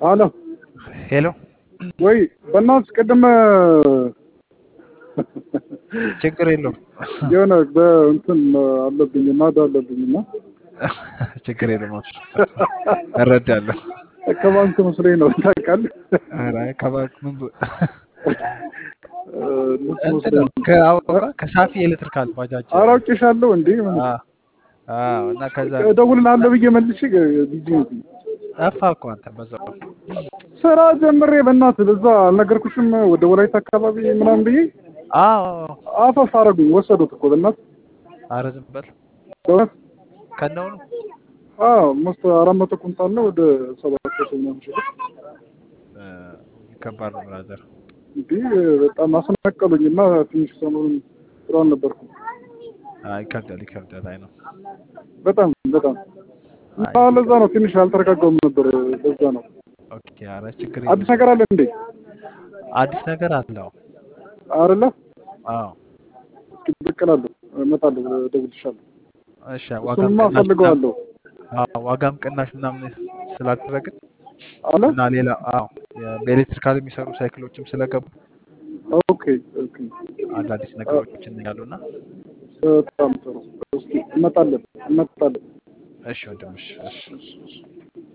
አሎ ሄሎ ወይ በእናትህ ቅድም ችግር የለውም የሆነ በእንትን አለብኝ ናዳ አለብኝ እና ችግር የለውም አብሽር እረዳለሁ ከባንክ መስሎኝ ነው ታውቃለህ። ኧረ ከባንክ ምን ብ- እነሱ እንትን መስሎኝ ነው ከአውራ ከሳፊ ኤሌክትሪካል ባጃጅ ኧረ አውቄሻለሁ እንዴ ምን አ- አዎ እና ከዛ እደውልልሃለሁ ብዬ መልሼ ቢዚ ነኝ። ጠፋ እኮ አንተ በዛው ስራ ጀምሬ በእናትህ በዛ አልነገርኩሽም ወደ ወላይታ አካባቢ ምናምን ብዬ አዎ አፈፍ አደረጉኝ ወሰዱት እኮ በእናትህ ኧረ ዝም በል በእውነት ከነውኑ አዎ ሞስት አራት መቶ ኩንታል ነው ወደ ሰባት መቶ ምናምን ሺህ ብር እ፣ ከባድ ነው ብራዘር እንዲህ በጣም አስነቀሉኝ እና ትንሽ ሰሞኑን ጥሩ አልነበርኩም አይ ይከብዳል ይከብዳል አይ ነው በጣም በጣም አይ እና ለዛ ነው ትንሽ አልተረጋጋሁም ነበር ለዛ ነው ኦኬ ኧረ ችግር አዲስ የለም ነገር አለ እንዴ አዲስ ነገር አለው አይደለ አዎ እስኪ ብቅ እላለሁ እመጣለሁ እደውልልሻለሁ እሺ ዋጋም እሱንማ ቅናሽ ምናምን እፈልገዋለሁ አዎ ዋጋም ቅናሽ ምናምን ስላደረግን አለ እና ሌላ አዎ የ- በኤሌክትሪካል የሚሰሩ ሳይክሎችም ስለገቡ ኦኬ ኦኬ አዳዲስ ነገሮችን ያሉና በጣም ጥሩ እስኪ እንመጣለን እንመጣለን እሺ ወንድምሽ እሺ